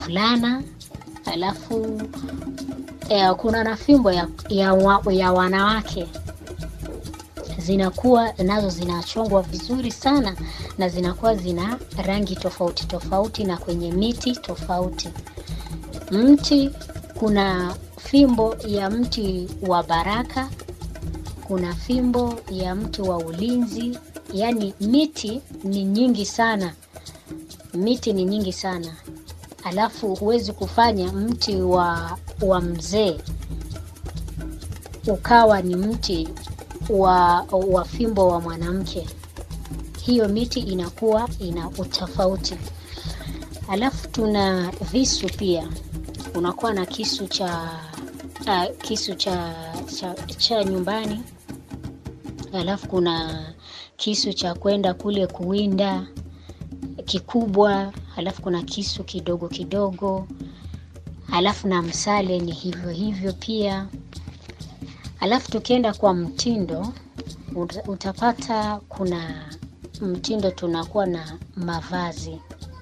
fulana alafu eh, kuna na fimbo ya, ya, wa, ya wanawake zinakuwa nazo zinachongwa vizuri sana na zinakuwa zina rangi tofauti tofauti na kwenye miti tofauti. Mti kuna fimbo ya mti wa baraka, kuna fimbo ya mti wa ulinzi. Yaani miti ni nyingi sana, miti ni nyingi sana. Alafu huwezi kufanya mti wa, wa mzee ukawa ni mti wa, wa fimbo wa mwanamke. Hiyo miti inakuwa ina utofauti. Alafu tuna visu pia, unakuwa na kisu cha uh, kisu cha, cha, cha nyumbani, alafu kuna kisu cha kwenda kule kuwinda kikubwa, alafu kuna kisu kidogo kidogo, alafu na msale ni hivyo hivyo pia. Alafu tukienda kwa mtindo uta- utapata kuna mtindo, tunakuwa na mavazi,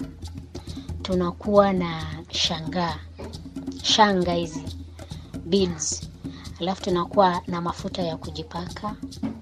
tunakuwa na shangaa, shanga hizi beads, alafu tunakuwa na mafuta ya kujipaka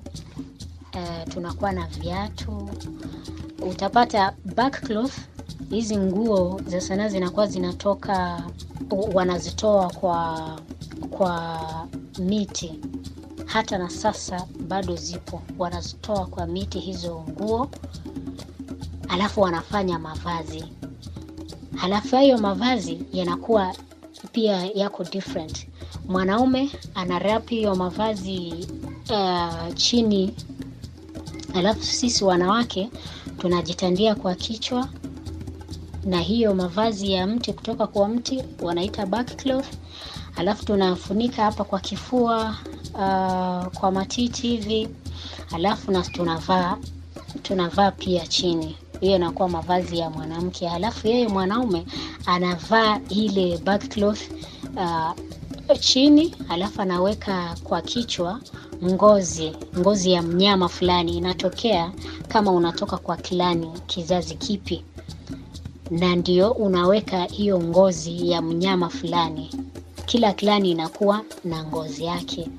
uh, tunakuwa na viatu. Utapata backcloth, hizi nguo za sanaa zinakuwa zinatoka, wanazitoa kwa kwa miti hata na sasa bado zipo, wanazitoa kwa miti hizo nguo, alafu wanafanya mavazi. Halafu hayo mavazi yanakuwa pia yako different. Mwanaume ana wrap hiyo mavazi uh, chini, alafu sisi wanawake tunajitandia kwa kichwa na hiyo mavazi ya mti kutoka kwa mti wanaita backcloth, alafu tunafunika hapa kwa kifua uh, kwa matiti hivi, alafu na tunavaa tunavaa pia chini. Hiyo inakuwa mavazi ya mwanamke, halafu yeye mwanaume anavaa ile backcloth uh, chini, alafu anaweka kwa kichwa ngozi ngozi ya mnyama fulani, inatokea kama unatoka kwa klani kizazi kipi, na ndio unaweka hiyo ngozi ya mnyama fulani. Kila klani inakuwa na ngozi yake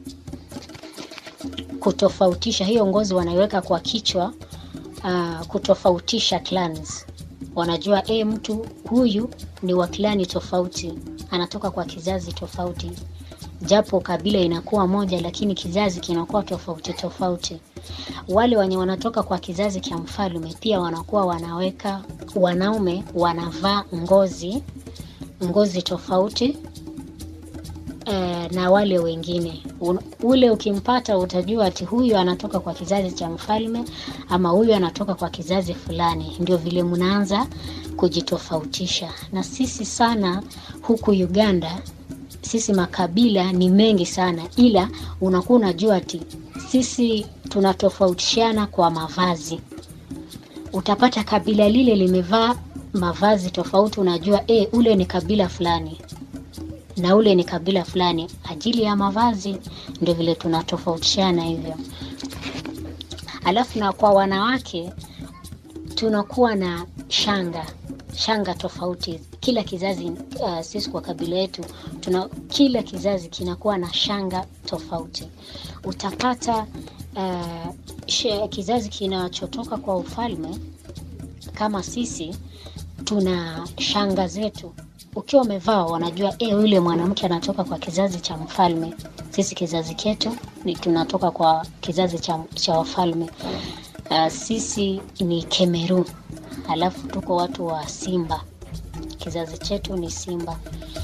kutofautisha hiyo ngozi wanaiweka kwa kichwa uh, kutofautisha clans. Wanajua e, mtu huyu ni wa klani tofauti, anatoka kwa kizazi tofauti, japo kabila inakuwa moja, lakini kizazi kinakuwa tofauti tofauti. Wale wenye wanatoka kwa kizazi cha mfalme pia wanakuwa wanaweka, wanaume wanavaa ngozi ngozi tofauti eh, na wale wengine Un, ule ukimpata utajua ati huyu anatoka kwa kizazi cha mfalme ama huyu anatoka kwa kizazi fulani. Ndio vile mnaanza kujitofautisha. Na sisi sana huku Uganda, sisi makabila ni mengi sana, ila unakuwa unajua ati sisi tunatofautishana kwa mavazi. Utapata kabila lile limevaa mavazi tofauti, unajua e, ule ni kabila fulani na ule ni kabila fulani, ajili ya mavazi. Ndio vile tunatofautishana hivyo. Alafu na kwa wanawake tunakuwa na shanga shanga tofauti kila kizazi. Uh, sisi kwa kabila yetu tuna kila kizazi kinakuwa na shanga tofauti. Utapata uh, she, kizazi kinachotoka kwa ufalme kama sisi tuna shanga zetu ukiwa umevaa wanajua e, yule mwanamke anatoka kwa kizazi cha mfalme. Sisi kizazi chetu ni tunatoka kwa kizazi cha, cha wafalme. Uh, sisi ni Kemeru, alafu tuko watu wa Simba, kizazi chetu ni Simba.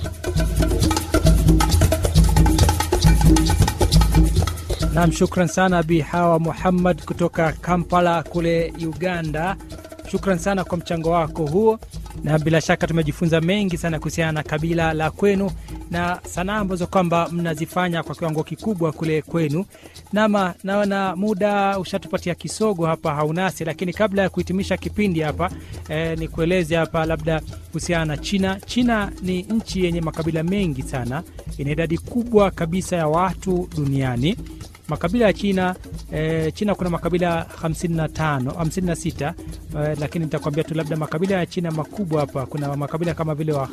Naam, shukran sana Bi Hawa Muhammad kutoka Kampala kule Uganda. Shukran sana kwa mchango wako huo, na bila shaka tumejifunza mengi sana kuhusiana na kabila la kwenu na sanaa ambazo kwamba mnazifanya kwa kiwango kikubwa kule kwenu. Nama naona muda ushatupatia kisogo hapa haunasi, lakini kabla ya kuhitimisha kipindi hapa eh, ni kueleze hapa labda kuhusiana na China. China ni nchi yenye makabila mengi sana, ina idadi kubwa kabisa ya watu duniani makabila ya China e, China kuna makabila 55 56 e, lakini nitakwambia tu labda makabila ya China makubwa hapa, kuna makabila kama vile wa